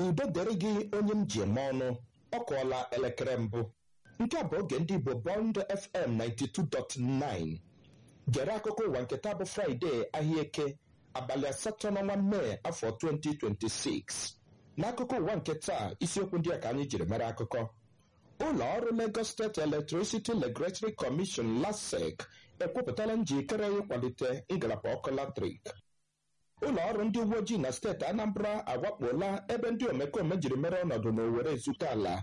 udo dịrị gị onye m ji eme ọnụ ọ kụọla elekere mbụ nke a bụ oge ndị igbo bond fm 92.9 gere akụkọ ụwa nke taa bụ fraịde ahịa eke abalị asatọ n'ọnwa mee afọ 2026 n'akụkọ ụwa nke taa isiokwu ndị a ka anyị jiri mere akụkọ ụlọ ọrụ lagos steeti electricity regulatory commission lasec ekwupụtala njikere ịkwalite ngalaba ọkụ latrik ụlọ ọrụ ndị uwe ojii na steeti anambra awakpola ebe ndị omekome jiri mere ọnọdụ n'owere ezute ala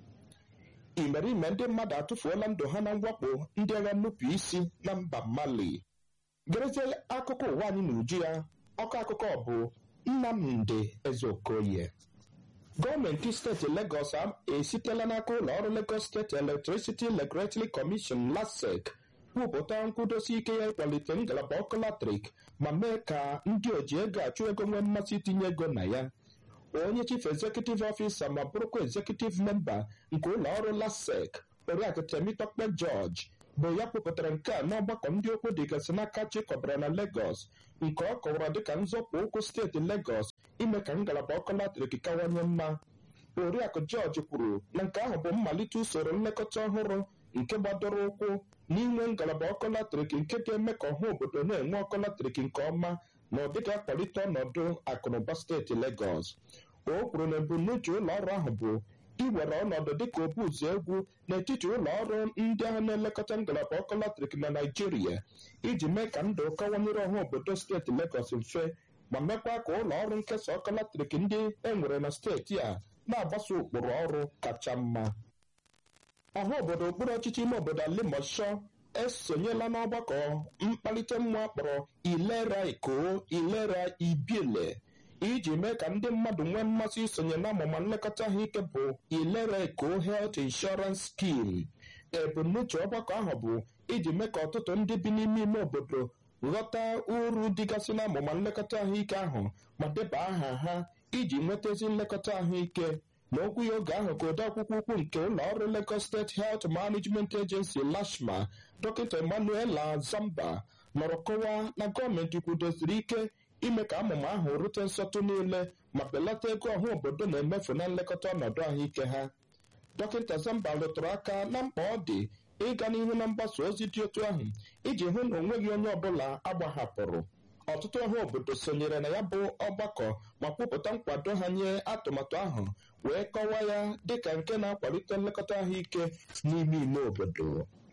imerime ndị mmadụ atụfuola ndụ ha na mwakpo ndị agha nnupụ isi na mba mali gerezie akụkọ ụwa anyị n'uju ya ọkọ akụkọ bụ nnamdị ezeokoye gọọmenti steeti legọs esitela n'aka ụlọ ọrụ legọs steeti electricity regulatory commission lasec kwupụta nkwudosi ike ya ịkwalite ngalaba ọkụ latrik ma mee ka ndị oji ego achụ ego nwee mmasị itinye ego na ya onye chief executive officer ma bụrụkwa executive member nke ụlọ ọrụ lasec oriakụ temitokpe george bụ ya kwupụtara nke a n'ọgbakọ ndị okwu dịgasị n'aka chịkọbara na Lagos nke ọ kọwara dịka nzọpụ ụkwụ steeti Lagos ime ka ngalaba ọkụ latrik kawanye mma oriakụ George kwuru na nke ahụ bụ mmalite usoro nlekọta ọhụrụ nke gbadoro ụkwụ n'inwe ngalaba ọkụ latrik nke ga-eme ka ọha obodo na-enwe ọkụ latrik nke ọma na ọ dịga akwalite ọnọdụ akụnụba steeti Lagos o kwuru na ebumnuche ụlọ ọrụ ahụ bụ iwere ọnọdụ dịka obu ụzọ egwu n'etiti ụlọ ọrụ ndị ahụ na-elekọta ngalaba ọkụ latrik na Naịjirịa iji mee ka ndụ kawanyere ọha obodo steeti Lagos mfe ma mekwa ka ụlọ ọrụ nkesa ọkụ latrik ndị e nwere na steeti a na-agbaso ụkpụrụ ọrụ kacha mma ọha obodo okpuru ọchịchị ime obodo Alimosho esonyela n'ọgbakọ mkpalite mmụọ akpọrọ ilera iko ilera ibiele iji mee ka ndị mmadụ nwee mmasị isonye n'amụma nlekọta ahụike bụ ilera eko health insurance scheme ebumnuche ọgbakọ ahụ bụ iji mee ka ọtụtụ ndị bi n'ime ime obodo ghọta uru dịgasị n'amụma nlekọta ahụike ahụ ma deba aha ha iji nwetazi nlekọta ahụike n'okwu ya oge ahụ ka odeakwụkwọ ukwu nke ụlọ ọrụ Lagos State Health Management Agency LASHMA dọkịta Emmanuela Zamba nọrọ kọwaa na gọọmenti kwudosiri ike ime ka amụma ahụ rute nsọtụ niile ma belata ego ọha obodo na-emefu na nlekọta ọnọdụ ahụike ha dọkịta Zamba rụtụrụ aka na mkpa ọ dị ịga n'ihu na mgbasa ozi dị otu ahụ iji hụ na onweghị onye ọbụla agbahapụrụ ọtụtụ ọha obodo sonyere na ya bụ ọgbakọ ma kwupụta nkwado ha nye atụmatụ ahụ wee kọwaa ya dịka nke na-akwalite nlekọta ahụike n'ime ime obodo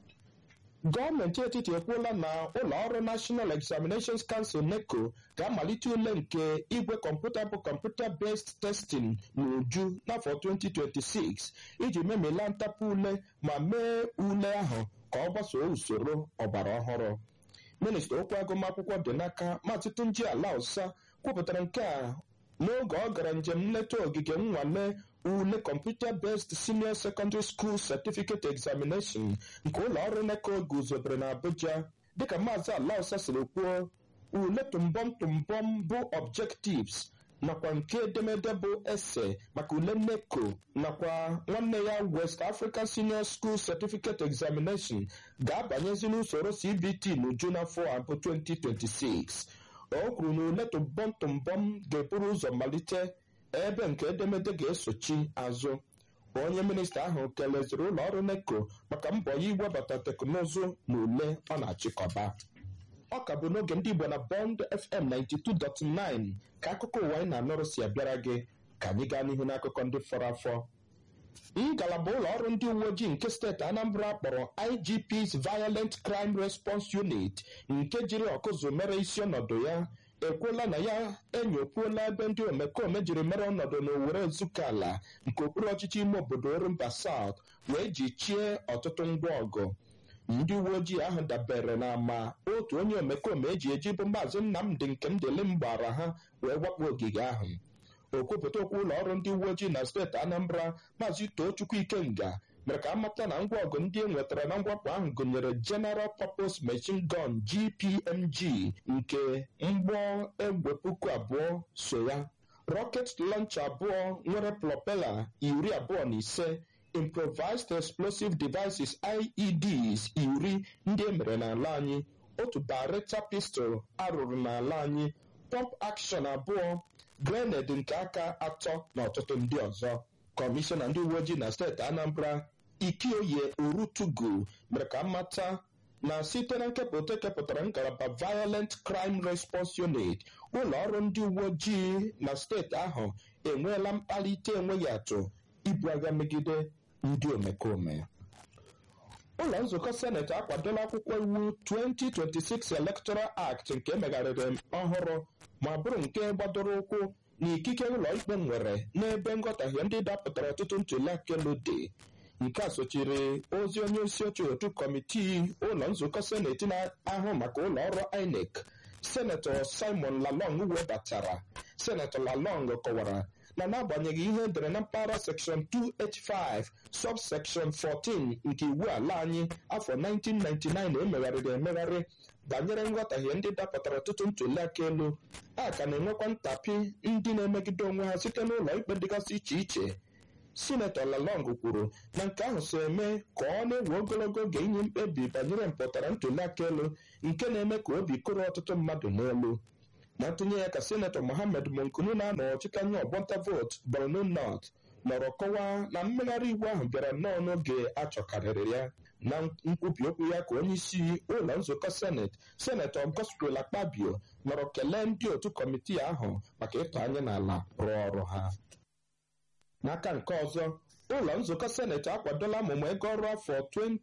gọọmenti etiti ekwuola na ụlọ ọrụ National Examinations Council NECO ga-amalite ule nke igwe kọmputa bụ kọmputa based testing n'uju n'afọ 2026 iji memela ntapụ ule ma mee ule ahụ ka ọ gbasoo usoro ọgbara ọhụrụ minista okwu agụmakwụkwọ dị n'aka maazị Tunji Alausa kwupụtara nke a n'oge ọ gara njem nleta ogige nnwale ule Computer Based Senior Secondary School Certificate Examination nke ụlọ ọrụ NECO guzobere na Abuja dịka maazị Alausa siri kwuo ule tụmbọm tụmbọm bụ objectives nakwa nke edemede bụ ese maka ule NECO nakwa nwanne ya West African Senior School Certificate Examination ga-abanyezi n'usoro CBT n'uju n'afọ a bụ 2026 o kwuru na ule tụmbọm tụmbọm ga-eburu ụzọ malite ebe nke edemede ga-esochi azụ onye minista ahụ keleziri ụlọ ọrụ NECO maka mbọ ya iwebata teknụzụ na ule ọ na-achịkọba ọ ka bụ n'oge ndị Igbo na Bond FM 92.9 ka akụkọ ụwa anyị na-anọrụ si abịara gị ka anyị gaa n'ihu n'akụkọ ndị fọrọ afọ ngalaba ụlọ ọrụ ndị uwe ojii nke steeti Anambra kpọrọ IGP's Violent Crime Response Unit nke jiri ọkụzụ mere isi ọnọdụ ya ekwuola na ya enyokwuola ebe ndị omekome jiri mere ọnọdụ n'Owerre Ezukala nke okpuru ọchịchị ime obodo Orumba South wee jichie ọtụtụ ngwa ọgụ ndị uwe ojii ahụ dabere na ma otu onye omekome eji eji bụ maazị Nnamdị Nkemdelim gbara ha wee wakpo ogige ahụ okwupụta okwu ụlọ ọrụ ndị uwe ojii na steeti Anambra maazị Tochukwu Ikenga mere ka amata na ngwa ọgụ ndị e nwetara na mwakpo ahụ gụnyere General Purpose Machine Gun GPMG nke mgbọ egbe puku abụọ so ya rocket launcher abụọ nwere propela iri abụọ na ise improvised explosive devices IEDs iri ndị e mere n'ala anyị otu Beretta pistol arụrụ n'ala anyị pump action abụọ grened nke aka atọ na ọtụtụ ndị ọzọ kọmishọna ndị uwe ojii na steeti anambra ikioye orutugu mere ka mmata na site na nkepụta ekepụtara ngalaba violent crime response unit ụlọ ọrụ ndị uwe ojii na steeti ahụ enweela mkpalite enweghị atụ ibu agha megide ndị omekome ụlọ nzukọ seneti akwadola akwụkwọ iwu 2026 electoral act nke emegharịrị ọhụrụ ma bụrụ nke gbadoro ụkwụ na ikike ụlọ ikpe nwere n'ebe nghọtahie ndị dapụtara ọtụtụ ntụliaka elu dị nke a sochiri ozi onye isi oche otu kọmitii ụlọ nzukọ seneti na-ahụ maka ụlọ ọrụ inec senetọ simon lalong webatara senetọ lalong kọwara na n'agbanyeghị ihe edere na mpaghara sekshọn 285 subsekshọn 14 nke iwu ala anyị afọ 1999 emegharịrị emegharị banyere nghọtahie ndị dapụtara ọtụtụ ntụliaka elu a ka na-enwekwa ntapi ndị na-emegide onwe ha site n'ụlọ ikpe dịgasị iche iche sinetọ lalong kwuru na nke ahụ so eme ka ọ na-ewe ogologo oge inye mkpebi banyere mpụtara ntụliaka elu nke na-eme ka obi kụrụ ọtụtụ mmadụ n'elu na ntụnye ya ka sinetọ mohammed monkunu na-anọchite anya ọgbọnta vootu borno north nọrọ kọwaa na mmegharị iwu ahụ bịara nnọọ n'oge achọkarịrị ya na nkwubi okwu ya ka onye isi ụlọ nzukọ seneti senetọ gospel akpabio nọrọ kelee ndị otu kọmitii ahụ maka ịtọ anya n'ala rụọ ọrụ ha n'aka nke ọzọ ụlọ nzukọ seneti akwadola amụma ego ọrụ afọ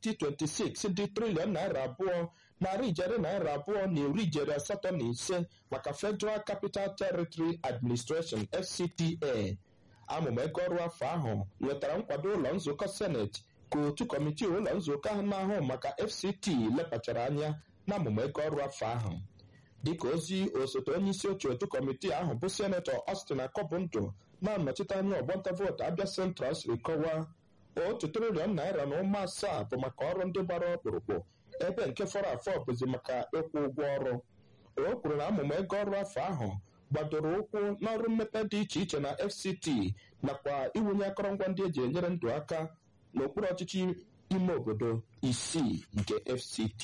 2026 dị triliọn naira abụọ narị ijeri naira abụọ na iri ijeri asatọ na ise maka federal capital territory administration fcta amụma ego ọrụ afọ ahụ nwetara nkwado ụlọ nzukọ seneti ka otu kọmitii ụlọ nzukọ ahụ na-ahụ maka fct lepachara anya na amụma ego ọrụ afọ ahụ dịka ozi osote onye isi oche otu kọmitii ahụ bụ senetọ Austin Akọbụndụ na-anọchite anya ọgbọnta vootu Abia Central siri kọwaa otu triliọn naira na ụma asaa bụ maka ọrụ ndị gbara ọkpụrụkpụ ebe nke fọrọ afọ bụzi maka ịkwụ ụgwọ ọrụ o kwuru na amụma ego ọrụ afọ ahụ gbadoro ụkwụ n'ọrụ mmepe dị iche iche na FCT nakwa iwunye akọrọngwa ndị eji enyere ndụ aka n'okpuru ọchịchị ime obodo isii nke FCT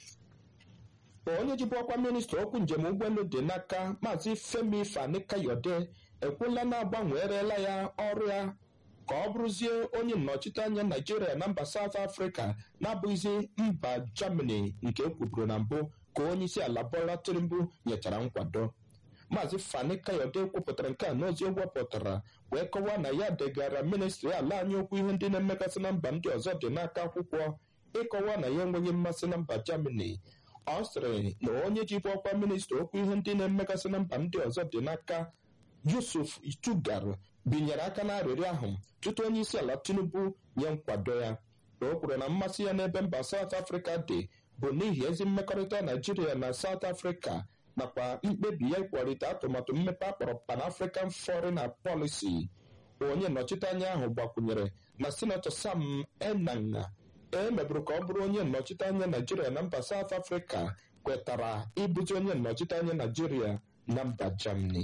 onye jibu ọkwa minista okwu njem ụgbọelu dị n'aka maazị femi fani kayode ekwuola na-agbanwerela ya ọrụ ya ka ọ bụrụzie onye nnọchite anya naijiria na mba saut afrịka na-abụghịzi mba germany nke ekwuburu na mbụ ka onye isi ala bola tinubu nyechara nkwado maazị fani kayode kwupụtara nke a n'ozi o wepụtara wee kọwaa na ya degara ministri ala anyị okwu ihe ndị na-emegasị na mba ndị ọzọ dị n'aka akwụkwọ ịkọwa na ya enweghị mmasị na mba germany ọ sịrị na onye jibu ọkwa minista okwu ihe ndị na-emegasị na mba ndị ọzọ dị n'aka yusuf itugar binyere aka n'arịrịọ ahụ tutu onye isi ala tinubu nye nkwado ya o kwuru na mmasị ya n'ebe mba saut afrịka dị bụ n'ihi ezi mmekọrịta naijiria na saut afrịka nakwa mkpebi ya ịkwalite atụmatụ mmepe akpọrọ pan african foreign policy onye nnọchite anya ahụ gbakwunyere na sinetọ sam enanga e meburu ka ọ bụrụ onye nnọchite anya naijiria na mba saut afrịka kwetara ịbụzi onye nnọchite anya naijiria na mba germany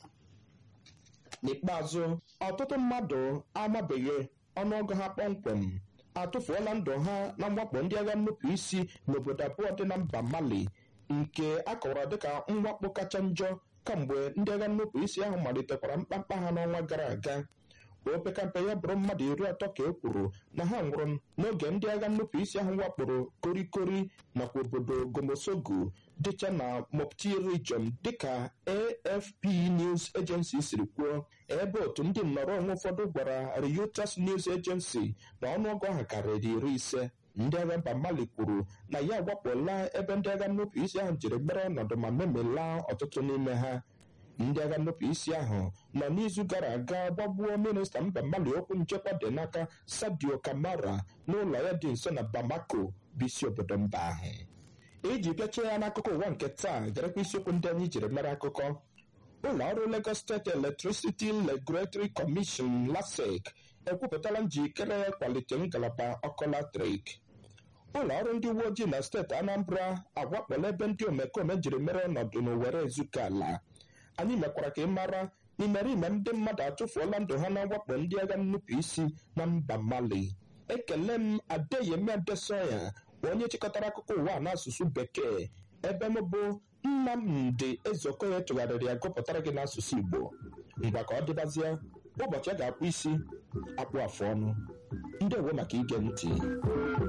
n'ikpeazụ ọtụtụ mmadụ amabeghị ọnụọgụ ha kpọmkwem atụfuola ndụ ha na mwakpo ndị agha nnupụ isi n'obodo abụọ dị na mba mali nke a kọwara dịka mwakpo kacha njọ kamgbe ndị agha nnupụ isi ahụ malitekwara mkpamkpa ha n'ọnwa gara aga opekampe ya bụrụ mmadụ iri atọ ka e kwuru na ha nwụrụ n'oge ndị agha nnupụ isi ahụ wakporo korikori nakwa obodo gomosogu dịcha na mopti region dịka afp news agency siri kwuo ebe otu ndị nnọrọ onwe ụfọdụ gwara reuters news agency na ọnụọgụ ahụ karịrị iri ise ndị agha mba mali kwuru na ya awakpola ebe ndị agha nnupụ isi ahụ jiri gbara ọnọdụ ma memelaa ọtụtụ n'ime ha ndị agha nnupụ isi ahụ nọ n'izu gara aga gbagbuo minista mba mali okwu nchekwa dị n'aka sadio kamara n'ụlọ ya dị nso na bamako bụ isi obodo mba ahụ iji bịachie ya n'akụkọ ụwa nke taa garakwa isiokwu ndị anyị jiri mere akụkọ ụlọ ọrụ lagos steeti electricity regulatory commission lasec ekwupụtala njikere ya kwalite ngalaba ọkụ latrik ụlọ ọrụ ndị uwe ojii na steeti anambra agwakpọla ebe ndị omekome jiri mere ọnọdụ n'owere ezuko ala anyị mekwara ka ị mara n'imerime ndị mmadụ atụfuola ndụ ha na mwakpo ndị agha nnupụ isi na mba mali ekele m adeyemi adesoya onye chịkọtara akụkọ ụwa n'asụsụ bekee ebe m bụ nnamdị ezeokoye tụgharịrị ya gụpụtara gị n'asụsụ igbo ngwa ka ọ dịbazie ụbọchị a ga-akpụ isi akpụ afụ ọnụ ndewo maka ige ntị